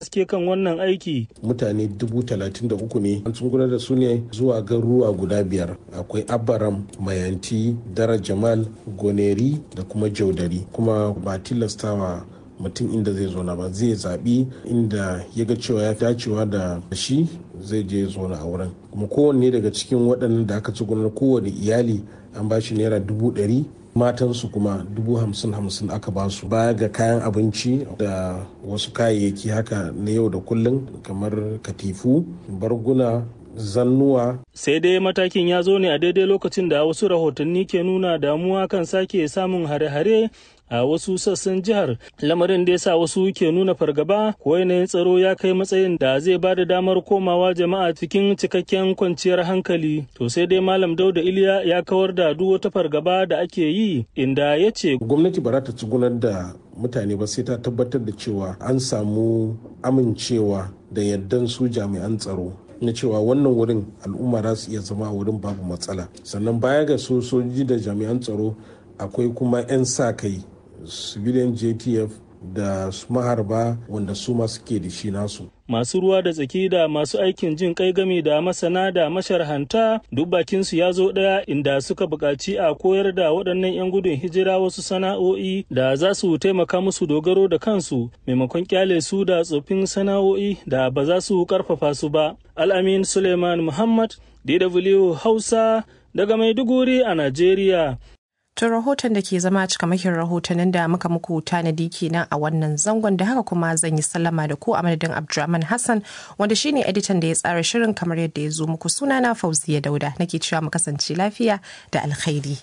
suke kan wannan aiki. Mutane dubu talatin da uku ne an gudanar da su ne zuwa garuruwa guda biyar akwai Abaram, Mayanti, Dara Jamal, Goneri da kuma Jaudari kuma ba tilastawa mutum inda zai zo na ba zai zaɓi inda ya ga cewa ya dacewa da shi zai je zauna a wurin kuma kowanne daga cikin waɗannan da aka ci gudanar kowane iyali an ba shi naira dubu ɗari matansu kuma dubu hamsin hamsin aka ba su baya ga kayan abinci da wasu kayayyaki haka na yau da kullum kamar katifu barguna zannuwa. Sai dai matakin ya zo ne a daidai lokacin da wasu rahotanni ke nuna damuwa kan sake samun hare-hare a wasu sassan jihar lamarin da ya sa wasu ke nuna fargaba ko yanayin tsaro ya kai matsayin da zai ba da damar komawa jama'a cikin cikakken kwanciyar hankali to sai dai malam dauda iliya ya kawar da duk wata fargaba da ake yi inda ya ce gwamnati ba za ta tsugunar da mutane ba sai ta tabbatar da cewa an samu amincewa da yardan su jami'an tsaro na cewa wannan wurin al'umma za su iya zama a wurin babu matsala sannan baya ga sojoji da jami'an tsaro akwai kuma 'yan sa kai civilian jtf da maharba wanda su ma suke da shi nasu masu ruwa da tsaki da masu aikin jin kai game da masana da masharhanta duk bakinsu ya zo ɗaya inda suka buƙaci a koyar da waɗannan 'yan gudun hijira wasu sana'o'i da za su taimaka musu dogaro da kansu maimakon kyale su da tsoffin sana'o'i da ba za su ƙarfafa su ba al'amin suleiman muhammad dw hausa daga maiduguri a najeriya To rahoton da ke zama cikamakin rahotannin da muka muku tanadi kenan a wannan zangon da haka kuma zan yi sallama da ku a madadin Abdulrahman Hassan wanda shine editan da ya tsara shirin kamar yadda ya zo muku sunana Fauziya Dauda nake cewa mu kasance lafiya da alkhairi.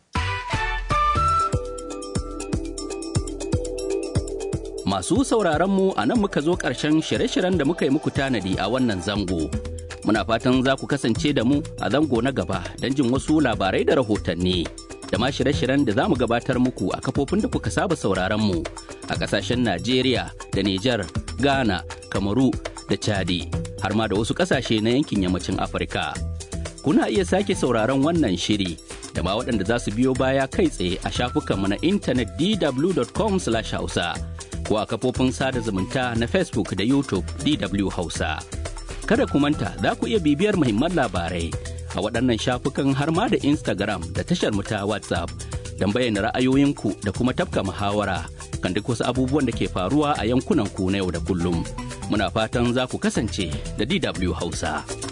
Masu sauraron mu a nan muka zo ƙarshen shirye-shiryen da muka yi muku tanadi a wannan zango. Muna fatan za ku kasance da mu a zango na gaba don jin wasu labarai da rahotanni. da ma shirye-shiryen da za mu gabatar muku a kafofin da kuka saba sauraron mu a kasashen Najeriya da Nijar, Ghana, Kamaru da Chadi har ma da wasu kasashe na yankin yammacin Afirka. Kuna iya sake sauraron wannan shiri da ma waɗanda za su biyo baya kai tsaye a shafukanmu na intanet dw.com/hausa ko a kafofin sada zumunta na Facebook da YouTube DW Hausa. Kada ku manta za ku iya bibiyar muhimman labarai a waɗannan shafukan har ma da Instagram da tashar mu ta WhatsApp don bayyana ra'ayoyinku da kuma tafka muhawara kan duk wasu abubuwan da ke faruwa a yankunan ku na yau da kullum. Muna fatan za ku kasance da DW Hausa.